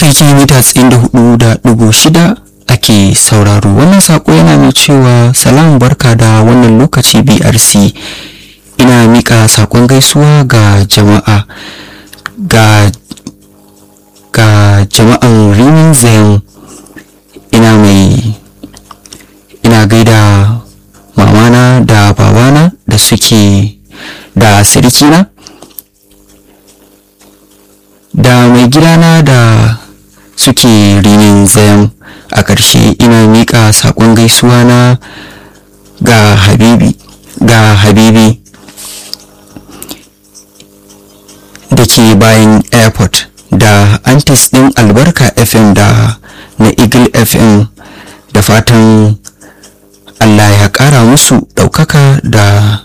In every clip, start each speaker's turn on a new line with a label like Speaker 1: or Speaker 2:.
Speaker 1: haka yake mita tsayin da hudu da dugu shida ake sauraro wannan sako yana mai cewa salam barka da wannan lokaci brc ina mika sakon gaisuwa ga jama'a ga ga jama'an rimin zayan ina mai ina gaida mamana da babana da suke da sirikina da mai gidana da suke rinin zayan a ƙarshe ina miƙa saƙon gaisuwa na ga habibi ga habibi da ke bayan airport da antis ɗin albarka fm da na eagle fm da fatan allah ya ƙara musu ɗaukaka da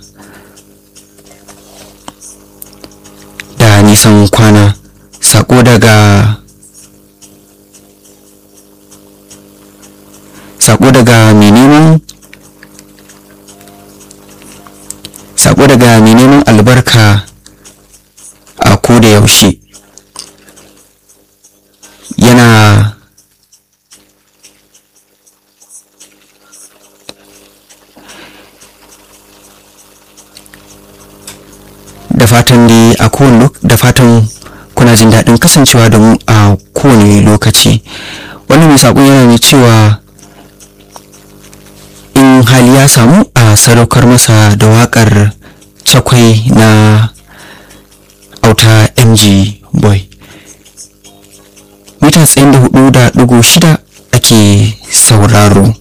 Speaker 1: da nisan kwana sako daga sako daga mai neman sako daga mai neman albarka a koda yaushe yana da fatan dai a kowane da fatan kuna jin daɗin kasancewa da mu a kowane lokaci wani mai saƙon yana mai cewa in hali ya samu a sadaukar masa da waƙar cakwai na auta mg boy mita tsayin da hudu da ɗigo shida ake sauraro